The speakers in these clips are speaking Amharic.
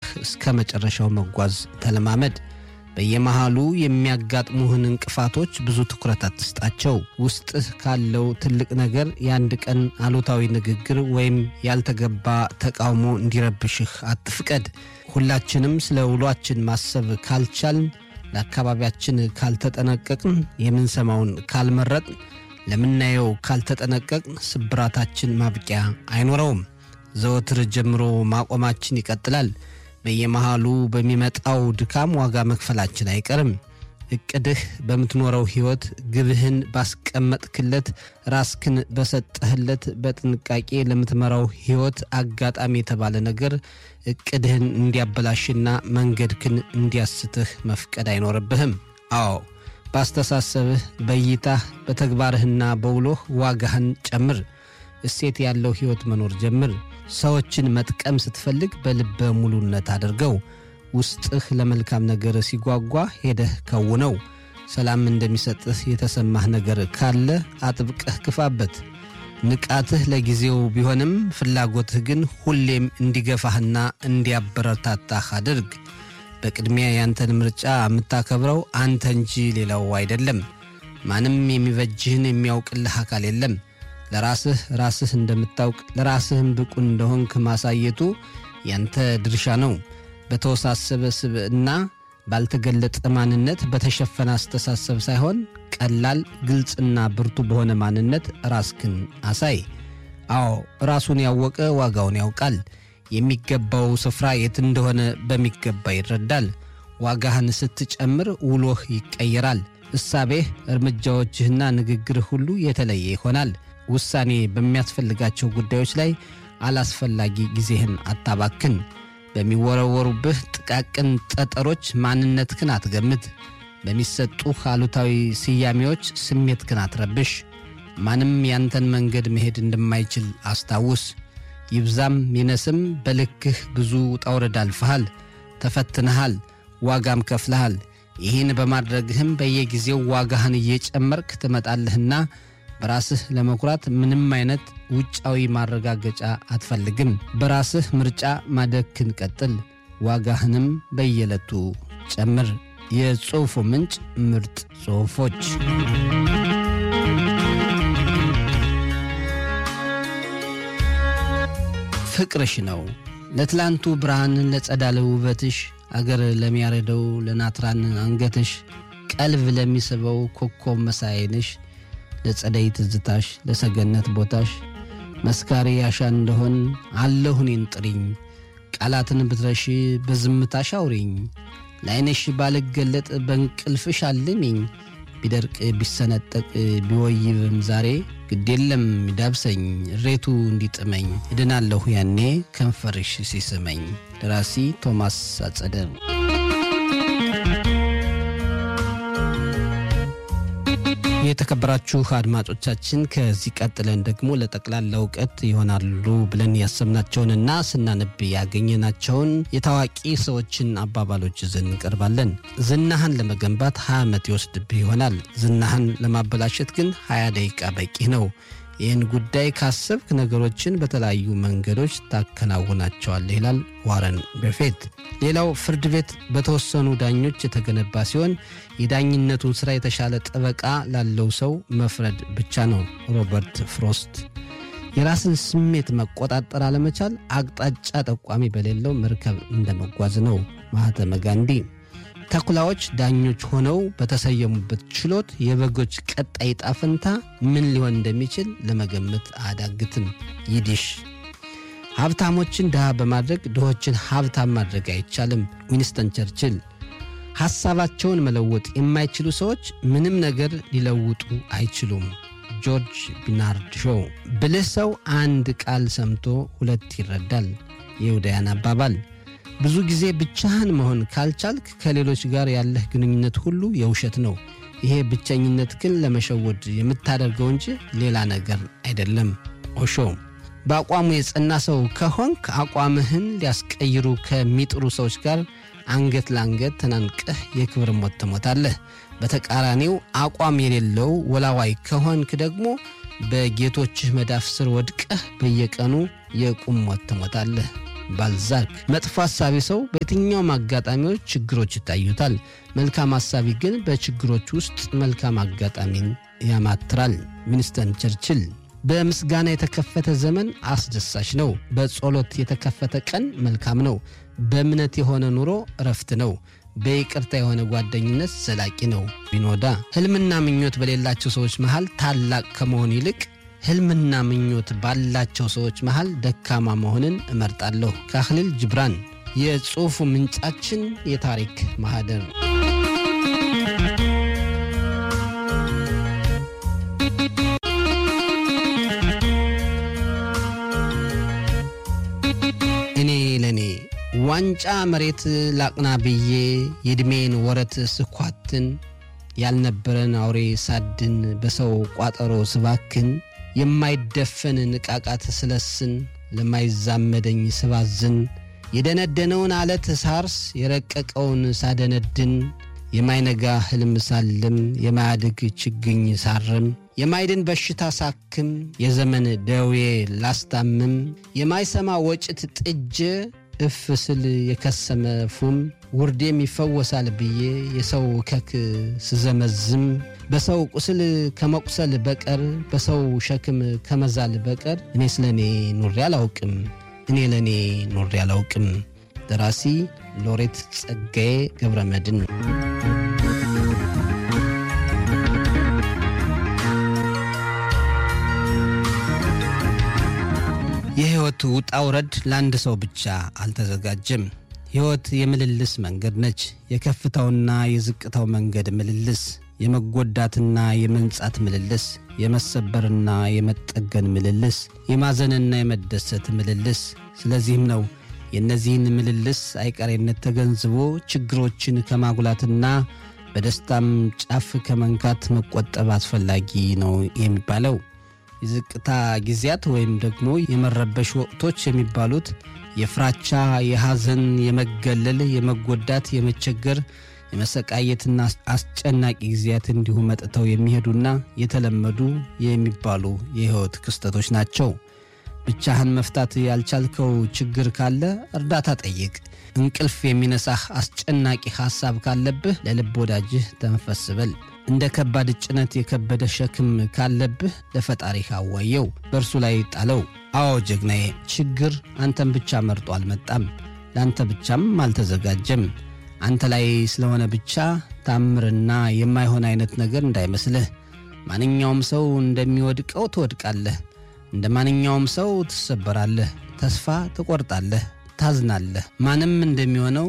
እስከ መጨረሻው መጓዝ ተለማመድ። በየመሃሉ የሚያጋጥሙህን እንቅፋቶች ብዙ ትኩረት አትስጣቸው። ውስጥህ ካለው ትልቅ ነገር የአንድ ቀን አሉታዊ ንግግር ወይም ያልተገባ ተቃውሞ እንዲረብሽህ አትፍቀድ። ሁላችንም ስለ ውሏችን ማሰብ ካልቻልን፣ ለአካባቢያችን ካልተጠነቀቅን፣ የምንሰማውን ካልመረጥን፣ ለምናየው ካልተጠነቀቅን ስብራታችን ማብቂያ አይኖረውም። ዘወትር ጀምሮ ማቆማችን ይቀጥላል። በየመሃሉ በሚመጣው ድካም ዋጋ መክፈላችን አይቀርም። እቅድህ በምትኖረው ሕይወት ግብህን ባስቀመጥክለት ራስክን በሰጠህለት በጥንቃቄ ለምትመራው ሕይወት አጋጣሚ የተባለ ነገር እቅድህን እንዲያበላሽና መንገድክን እንዲያስትህ መፍቀድ አይኖርብህም። አዎ በአስተሳሰብህ፣ በእይታህ፣ በተግባርህና በውሎህ ዋጋህን ጨምር። እሴት ያለው ሕይወት መኖር ጀምር። ሰዎችን መጥቀም ስትፈልግ በልበ ሙሉነት አድርገው። ውስጥህ ለመልካም ነገር ሲጓጓ ሄደህ ከውነው። ሰላም እንደሚሰጥህ የተሰማህ ነገር ካለ አጥብቀህ ክፋበት። ንቃትህ ለጊዜው ቢሆንም ፍላጎትህ ግን ሁሌም እንዲገፋህና እንዲያበረታታህ አድርግ። በቅድሚያ ያንተን ምርጫ የምታከብረው አንተ እንጂ ሌላው አይደለም። ማንም የሚበጅህን የሚያውቅልህ አካል የለም። ለራስህ ራስህ እንደምታውቅ ለራስህም ብቁ እንደሆንክ ማሳየቱ ያንተ ድርሻ ነው። በተወሳሰበ ስብዕና፣ ባልተገለጠ ማንነት፣ በተሸፈነ አስተሳሰብ ሳይሆን ቀላል፣ ግልጽና ብርቱ በሆነ ማንነት ራስክን አሳይ። አዎ ራሱን ያወቀ ዋጋውን ያውቃል። የሚገባው ስፍራ የት እንደሆነ በሚገባ ይረዳል። ዋጋህን ስትጨምር ውሎህ ይቀየራል። እሳቤህ፣ እርምጃዎችህና ንግግርህ ሁሉ የተለየ ይሆናል። ውሳኔ በሚያስፈልጋቸው ጉዳዮች ላይ አላስፈላጊ ጊዜህን አታባክን። በሚወረወሩብህ ጥቃቅን ጠጠሮች ማንነትህን አትገምት። በሚሰጡህ አሉታዊ ስያሜዎች ስሜትህን አትረብሽ። ማንም ያንተን መንገድ መሄድ እንደማይችል አስታውስ። ይብዛም ይነስም በልክህ ብዙ ውጣ ውረድ አልፈሃል፣ ተፈትነሃል፣ ዋጋም ከፍለሃል። ይህን በማድረግህም በየጊዜው ዋጋህን እየጨመርክ ትመጣለህና በራስህ ለመኩራት ምንም አይነት ውጫዊ ማረጋገጫ አትፈልግም። በራስህ ምርጫ ማደግህን ቀጥል፣ ዋጋህንም በየዕለቱ ጨምር። የጽሑፉ ምንጭ ምርጥ ጽሑፎች። ፍቅርሽ ነው ለትላንቱ ብርሃን ለጸዳለ ውበትሽ አገር ለሚያረደው ለናትራን አንገትሽ ቀልብ ለሚስበው ኮከብ መሳይንሽ ለጸደይ ትዝታሽ ለሰገነት ቦታሽ መስካሪ ያሻ እንደሆን አለሁ እኔን ጥሪኝ ቃላትን ብትረሺ በዝምታሽ አውሪኝ ለዐይንሽ ባልገለጥ በእንቅልፍሽ አልሚኝ ቢደርቅ ቢሰነጠቅ ቢወይብም ዛሬ ግዴለም ይዳብሰኝ እሬቱ እንዲጥመኝ እድናለሁ ያኔ ከንፈርሽ ሲስመኝ። ደራሲ ቶማስ አጸደ። የተከበራችሁ አድማጮቻችን ከዚህ ቀጥለን ደግሞ ለጠቅላላ እውቀት ይሆናሉ ብለን ያሰብናቸውንና ስናነብ ያገኘናቸውን የታዋቂ ሰዎችን አባባሎች ይዘን እንቀርባለን። ዝናህን ለመገንባት 20 ዓመት ይወስድብህ ይሆናል። ዝናህን ለማበላሸት ግን 20 ደቂቃ በቂ ነው። ይህን ጉዳይ ካሰብክ ነገሮችን በተለያዩ መንገዶች ታከናውናቸዋለህ ይላል ዋረን በፌት። ሌላው ፍርድ ቤት በተወሰኑ ዳኞች የተገነባ ሲሆን የዳኝነቱን ሥራ የተሻለ ጠበቃ ላለው ሰው መፍረድ ብቻ ነው። ሮበርት ፍሮስት። የራስን ስሜት መቆጣጠር አለመቻል አቅጣጫ ጠቋሚ በሌለው መርከብ እንደመጓዝ ነው። ማህተመ ጋንዲ። ተኩላዎች ዳኞች ሆነው በተሰየሙበት ችሎት የበጎች ቀጣይ ዕጣ ፈንታ ምን ሊሆን እንደሚችል ለመገመት አያዳግትም። ይዲሽ ሀብታሞችን ድሃ በማድረግ ድሆችን ሀብታም ማድረግ አይቻልም። ዊንስተን ቸርችል ሐሳባቸውን መለወጥ የማይችሉ ሰዎች ምንም ነገር ሊለውጡ አይችሉም። ጆርጅ ቢናርድ ሾው ብልህ ሰው አንድ ቃል ሰምቶ ሁለት ይረዳል። የውዳያን አባባል ብዙ ጊዜ ብቻህን መሆን ካልቻልክ ከሌሎች ጋር ያለህ ግንኙነት ሁሉ የውሸት ነው። ይሄ ብቸኝነት ግን ለመሸወድ የምታደርገው እንጂ ሌላ ነገር አይደለም። ኦሾ በአቋሙ የጸና ሰው ከሆንክ አቋምህን ሊያስቀይሩ ከሚጥሩ ሰዎች ጋር አንገት ለአንገት ተናንቀህ የክብር ሞት ትሞታለህ። በተቃራኒው አቋም የሌለው ወላዋይ ከሆንክ ደግሞ በጌቶችህ መዳፍ ስር ወድቀህ በየቀኑ የቁም ሞት ትሞታለህ። ባልዛክ። መጥፎ ሐሳቢ ሰው በየትኛውም አጋጣሚዎች ችግሮች ይታዩታል። መልካም ሐሳቢ ግን በችግሮች ውስጥ መልካም አጋጣሚን ያማትራል። ዊንስተን ቸርችል። በምስጋና የተከፈተ ዘመን አስደሳች ነው። በጸሎት የተከፈተ ቀን መልካም ነው። በእምነት የሆነ ኑሮ እረፍት ነው። በይቅርታ የሆነ ጓደኝነት ዘላቂ ነው። ቢኖዳ ሕልምና ምኞት በሌላቸው ሰዎች መሃል ታላቅ ከመሆን ይልቅ ሕልምና ምኞት ባላቸው ሰዎች መሃል ደካማ መሆንን እመርጣለሁ። ካህሊል ጅብራን። የጽሑፉ ምንጫችን የታሪክ ማህደር እኔ ለእኔ ዋንጫ መሬት ላቅና ብዬ የዕድሜን ወረት ስኳትን ያልነበረን አውሬ ሳድን በሰው ቋጠሮ ስባክን የማይደፈን ንቃቃት ስለስን ለማይዛመደኝ ስባዝን የደነደነውን አለት ሳርስ የረቀቀውን ሳደነድን የማይነጋ ሕልም ሳልም የማያድግ ችግኝ ሳርም የማይድን በሽታ ሳክም የዘመን ደዌ ላስታምም የማይሰማ ወጭት ጥጄ እፍ ስል የከሰመ ፉም ውርዴም ይፈወሳል ብዬ የሰው ከክ ስዘመዝም በሰው ቁስል ከመቁሰል በቀር በሰው ሸክም ከመዛል በቀር እኔ ስለ እኔ ኑሬ አላውቅም። እኔ ለእኔ ኑሬ አላውቅም። ደራሲ ሎሬት ጸጋዬ ገብረ መድን። የሕይወት ውጣ ውረድ ለአንድ ሰው ብቻ አልተዘጋጀም። ሕይወት የምልልስ መንገድ ነች። የከፍታውና የዝቅታው መንገድ ምልልስ፣ የመጎዳትና የመንጻት ምልልስ፣ የመሰበርና የመጠገን ምልልስ፣ የማዘንና የመደሰት ምልልስ። ስለዚህም ነው የእነዚህን ምልልስ አይቀሬነት ተገንዝቦ ችግሮችን ከማጉላትና በደስታም ጫፍ ከመንካት መቆጠብ አስፈላጊ ነው የሚባለው። የዝቅታ ጊዜያት ወይም ደግሞ የመረበሽ ወቅቶች የሚባሉት የፍራቻ፣ የሐዘን፣ የመገለል፣ የመጎዳት፣ የመቸገር፣ የመሰቃየትና አስጨናቂ ጊዜያት እንዲሁ መጥተው የሚሄዱና የተለመዱ የሚባሉ የሕይወት ክስተቶች ናቸው። ብቻህን መፍታት ያልቻልከው ችግር ካለ እርዳታ ጠይቅ። እንቅልፍ የሚነሳህ አስጨናቂ ሐሳብ ካለብህ ለልብ ወዳጅህ ተንፈስ በል። እንደ ከባድ ጭነት የከበደ ሸክም ካለብህ ለፈጣሪህ አዋየው፣ በእርሱ ላይ ጣለው። አዎ ጀግናዬ፣ ችግር አንተን ብቻ መርጦ አልመጣም፣ ለአንተ ብቻም አልተዘጋጀም። አንተ ላይ ስለሆነ ብቻ ታምርና የማይሆን አይነት ነገር እንዳይመስልህ። ማንኛውም ሰው እንደሚወድቀው ትወድቃለህ። እንደ ማንኛውም ሰው ትሰበራለህ፣ ተስፋ ትቆርጣለህ፣ ታዝናለህ። ማንም እንደሚሆነው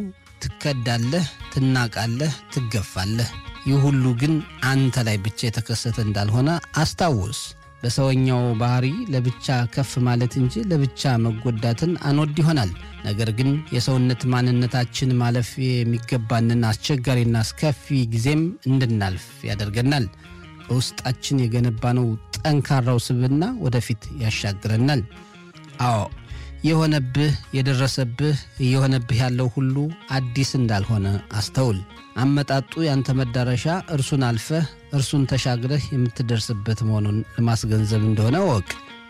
ትከዳለህ፣ ትናቃለህ፣ ትገፋለህ። ይህ ሁሉ ግን አንተ ላይ ብቻ የተከሰተ እንዳልሆነ አስታውስ። በሰውኛው ባህሪ ለብቻ ከፍ ማለት እንጂ ለብቻ መጎዳትን አንወድ ይሆናል። ነገር ግን የሰውነት ማንነታችን ማለፍ የሚገባንን አስቸጋሪና አስከፊ ጊዜም እንድናልፍ ያደርገናል። በውስጣችን የገነባነው ጠንካራው ስብዕና ወደፊት ያሻግረናል። አዎ የሆነብህ የደረሰብህ እየሆነብህ ያለው ሁሉ አዲስ እንዳልሆነ አስተውል። አመጣጡ ያንተ መዳረሻ እርሱን አልፈህ እርሱን ተሻግረህ የምትደርስበት መሆኑን ለማስገንዘብ እንደሆነ ወቅ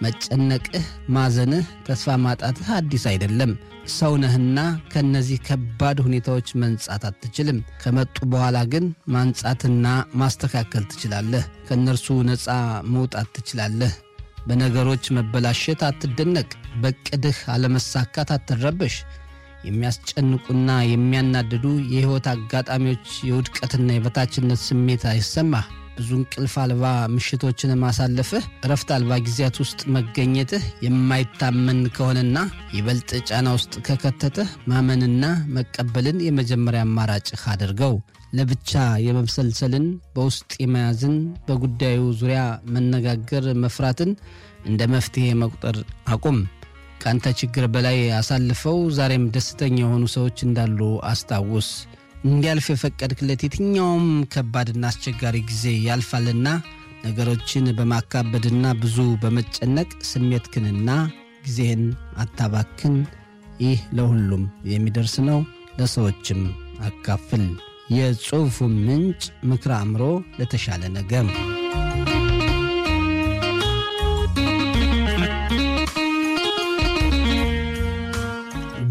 መጨነቅህ፣ ማዘንህ፣ ተስፋ ማጣትህ አዲስ አይደለም። ሰው ነህና ከእነዚህ ከባድ ሁኔታዎች መንጻት አትችልም። ከመጡ በኋላ ግን ማንጻትና ማስተካከል ትችላለህ። ከእነርሱ ነፃ መውጣት ትችላለህ። በነገሮች መበላሸት አትደነቅ። በቅድህ አለመሳካት አትረበሽ። የሚያስጨንቁና የሚያናድዱ የሕይወት አጋጣሚዎች የውድቀትና የበታችነት ስሜት አይሰማህ። ብዙ እንቅልፍ አልባ ምሽቶችን ማሳለፍህ፣ እረፍት አልባ ጊዜያት ውስጥ መገኘትህ የማይታመን ከሆነና ይበልጥ ጫና ውስጥ ከከተተህ ማመንና መቀበልን የመጀመሪያ አማራጭህ አድርገው። ለብቻ የመብሰልሰልን በውስጥ የመያዝን በጉዳዩ ዙሪያ መነጋገር መፍራትን እንደ መፍትሔ መቁጠር አቁም። ከአንተ ችግር በላይ አሳልፈው ዛሬም ደስተኛ የሆኑ ሰዎች እንዳሉ አስታውስ። እንዲያልፍ የፈቀድክለት የትኛውም ከባድና አስቸጋሪ ጊዜ ያልፋልና ነገሮችን በማካበድና ብዙ በመጨነቅ ስሜትክንና ጊዜህን አታባክን። ይህ ለሁሉም የሚደርስ ነው። ለሰዎችም አካፍል። የጽሑፉ ምንጭ ምክረ አእምሮ ለተሻለ ነገር።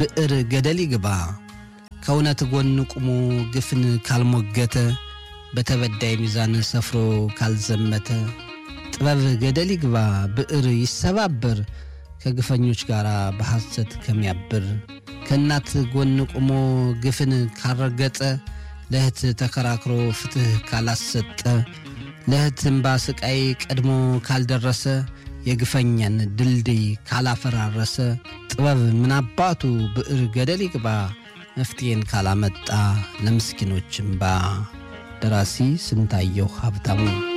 ብዕር ገደል ይግባ ከእውነት ጎን ቁሞ ግፍን ካልሞገተ በተበዳይ ሚዛን ሰፍሮ ካልዘመተ ጥበብ ገደል ይግባ ብዕር ይሰባበር ከግፈኞች ጋር በሐሰት ከሚያብር ከእናት ጎን ቁሞ ግፍን ካልረገጠ ለእህት ተከራክሮ ፍትሕ ካላሰጠ ለእህት እምባ ስቃይ ቀድሞ ካልደረሰ የግፈኛን ድልድይ ካላፈራረሰ ጥበብ ምናባቱ ብዕር ገደል ይግባ መፍትሄን ካላመጣ ለምስኪኖች እምባ። ደራሲ ስንታየሁ ሀብታሙ